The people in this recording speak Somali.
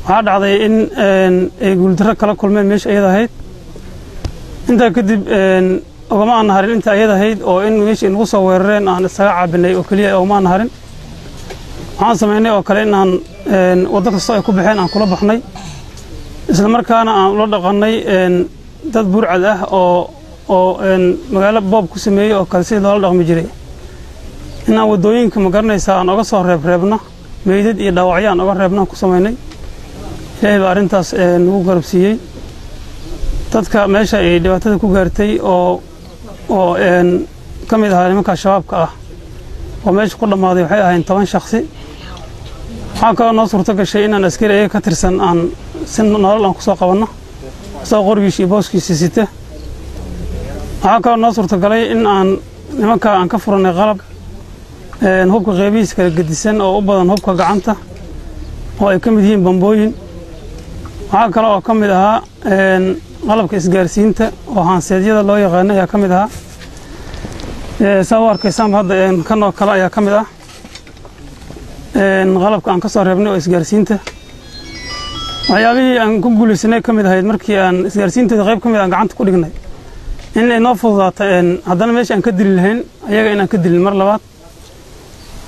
waxaa dhacday in ay guuldarro kala kulmeen meesha ayada ahayd intaa kadib ogama aan harin inta ayada ahayd oo in meeshii nagu soo weerareen aan isaga caabinay oo keliya ogama aan harin waxaan samaynay oo kale inaan waddo kastoo ay ku baxeen aan kula baxnay isla markaana aan ula dhaqannay dad burcad ah oo oo magaalo boob ku sameeyey oo kale sidii loola dhaqmi jiray inaan waddooyinka ma garanaysaa aan oga soo reebreebno meydad iyo dhaawacyo aan oga reebno aan ku samaynay ilaahay baa arrintaas nagu garabsiiyey dadka meesha ay dhibaatada ku gaartay oo oo ka mid ahaa nimanka shabaabka ah oo meesha ku dhammaaday waxay ahayn toban shaksi waxaa kaloo noo suurto gashay inaan askari ayaga ka tirsan aan si nolol aan ku soo qabanno isagoo qorigiisa iyo booskiisa sita waxaa kaloo noo suurtagalay in aan nimanka aan ka furannay qalab hubka qeybihiisa kala gedisan oo u badan hubka gacanta oo ay ka mid yihiin bambooyin waxaa kale oo ka mid ahaa qalabka isgaarsiinta oo haanseedyada loo yaqaano ayaa ka mid ahaa saa u arkaysaanba hadda kan oo kale ayaa ka mid ah qalabka aan ka soo reebnay oo isgaarsiinta waxyaabihii aan ku guulaysanay ka mid ahayd markii aan isgaarsiinteeda qayb ka mid aan gacanta ku dhignay in ay noo fududaata haddana meesha aan ka dili lahayn ayaga inaan ka dilin mar labaad